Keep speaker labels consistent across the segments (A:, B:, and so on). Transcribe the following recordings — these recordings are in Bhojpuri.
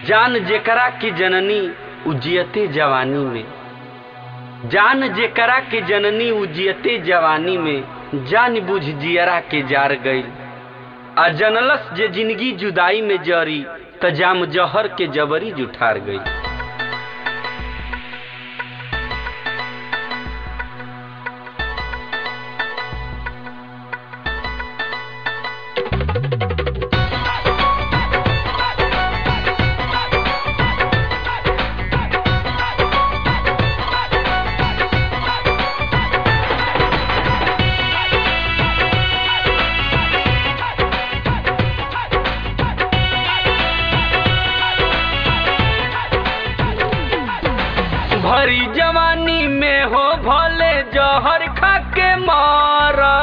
A: जान जेकरा की जननी उजियते जवानी में जान जेकरा के जननी उजियते जवानी में जान बुझ जियरा के जार गईल आ जनलस जे जिंदगी जुदाई में जरी त जाम जहर के जबरी जुठार गई भरी जवानी में हो भले जहर खा के मारा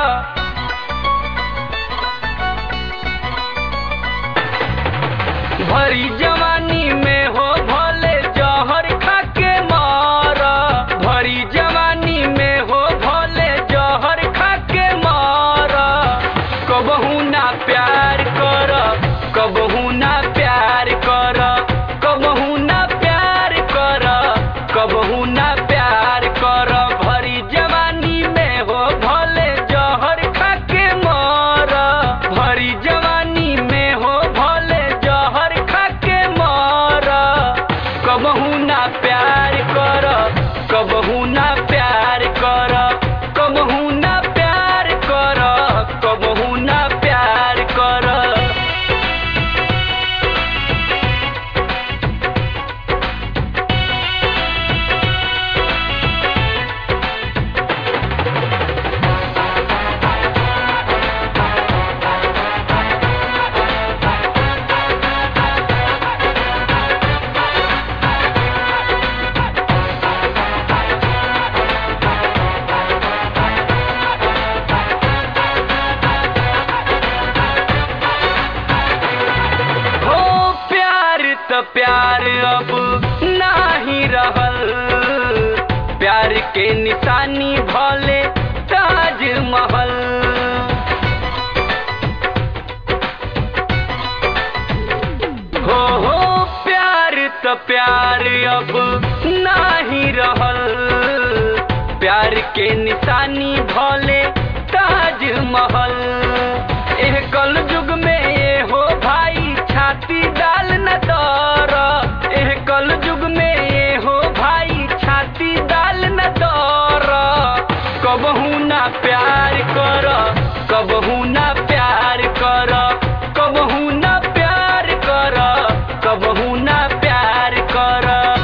A: भरी जवानी में हो भले जहर खा के मारा भरी जवानी में हो भले जहर खा के मारा कबहू ना प्यार कर कबहू ना प्यार कर कबहू ना प्यार कर कबहू ना प्यार कर भरी जवानी में हो भले जहर खा के मर भरी जवानी में हो भले जहर खा के मर कबहू ना प्यार कर कबहू ना प्यार कर कबहू ना प्यार कर कबहू ना प्यार कर हो प्यार त प्यार अब नाही रहल प्यार के निशानी भले ताजमहल हो हो प्यार त प्यार अब नाही रहल प्यार के निशानी भले ताजमहल एह कल युग में ये हो भाई छाती डाल न दर एह कल युग में ये हो भाई छाती डाल न दर कबहू ना प्यार कर कबहू ना प्यार कर कबहू ना प्यार कर कबहू ना प्यार कर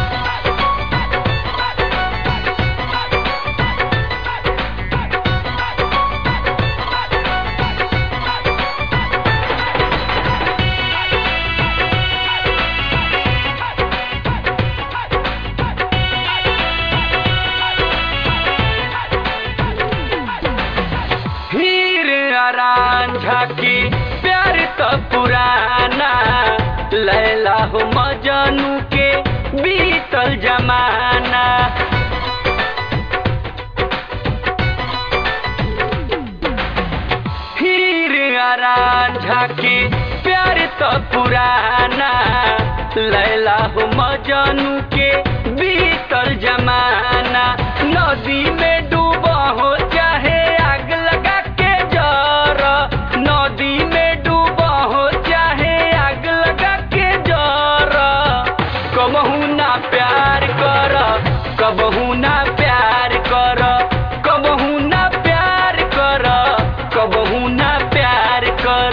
A: हीर आरान झाकी प्यार तो पुराना लैला हो मजनू के बीतल जमाना हीर आरान झाकी प्यार तो पुराना लैला हो मजनू के बीतल जमाना नदी में डूबा हो चाहे आग लगा के जर नदी में डूबा हो चाहे आग लगा के जर कबहू ना प्यार कर कबहू ना प्यार कर कबहू ना प्यार कर कबहू ना प्यार कर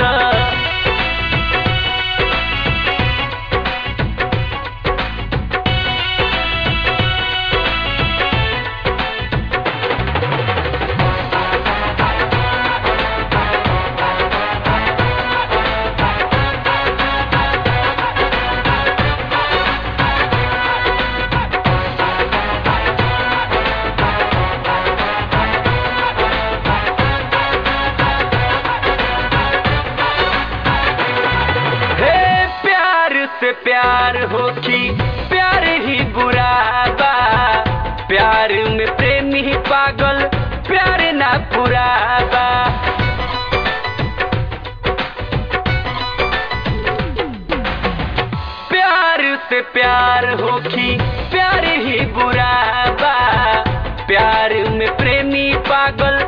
A: हे प्यार से प्यार हो कि प्यार ही बुरा बा प्यार में प्रेमी ही पागल प्यार ना पूरा बा से प्यार होखी प्यार ही बुरा बा प्यार में प्रेमी पागल